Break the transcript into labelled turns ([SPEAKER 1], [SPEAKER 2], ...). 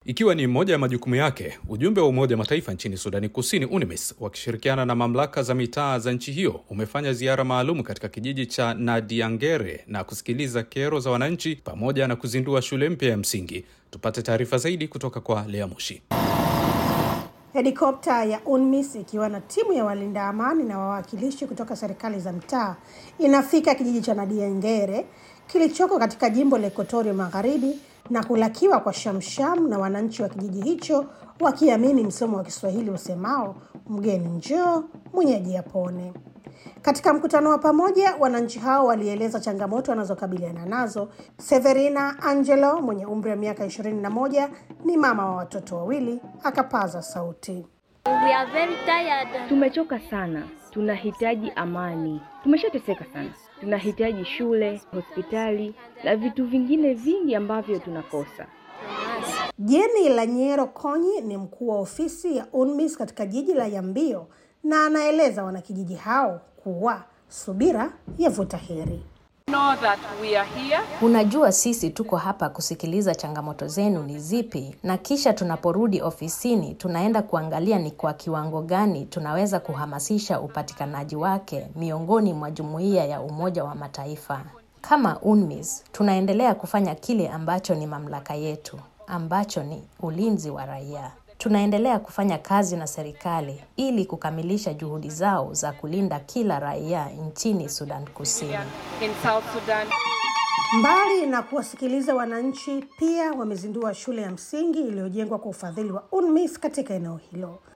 [SPEAKER 1] Ikiwa ni moja ya majukumu yake, ujumbe wa Umoja wa Mataifa nchini Sudani Kusini, UNMISS, wakishirikiana na mamlaka za mitaa za nchi hiyo umefanya ziara maalum katika kijiji cha Nadiangere na kusikiliza kero za wananchi pamoja na kuzindua shule mpya ya msingi. Tupate taarifa zaidi kutoka kwa Lea Mushi.
[SPEAKER 2] Helikopta ya UNMISS ikiwa na timu ya walinda amani na wawakilishi kutoka serikali za mtaa inafika kijiji cha Nadiangere kilichoko katika jimbo la Ekotoria Magharibi na kulakiwa kwa shamsham na wananchi wa kijiji hicho wakiamini msemo wa Kiswahili usemao mgeni njoo mwenyeji apone. Katika mkutano wa pamoja, wananchi hao walieleza changamoto wanazokabiliana nazo. Severina Angelo mwenye umri wa miaka ishirini na moja ni mama wa watoto wawili, akapaza sauti.
[SPEAKER 3] We are very tired.
[SPEAKER 4] Tumechoka sana, tunahitaji amani. Tumeshateseka sana, tunahitaji shule, hospitali na vitu vingine vingi ambavyo tunakosa.
[SPEAKER 2] Jeni Lanyero Konyi ni mkuu wa ofisi ya UNMISS katika jiji la Yambio na anaeleza wanakijiji hao kuwa subira yavuta heri.
[SPEAKER 5] know that we are here
[SPEAKER 6] Unajua, sisi tuko hapa kusikiliza changamoto zenu ni zipi, na kisha tunaporudi ofisini tunaenda kuangalia ni kwa kiwango gani tunaweza kuhamasisha upatikanaji wake miongoni mwa jumuiya ya Umoja wa Mataifa. Kama UNMISS tunaendelea kufanya kile ambacho ni mamlaka yetu, ambacho ni ulinzi wa raia. Tunaendelea kufanya kazi na serikali ili kukamilisha juhudi zao za kulinda kila raia nchini Sudan Kusini.
[SPEAKER 5] in South Sudan.
[SPEAKER 2] Mbali na kuwasikiliza wananchi, pia wamezindua shule ya msingi iliyojengwa kwa ufadhili wa UNMISS katika eneo hilo.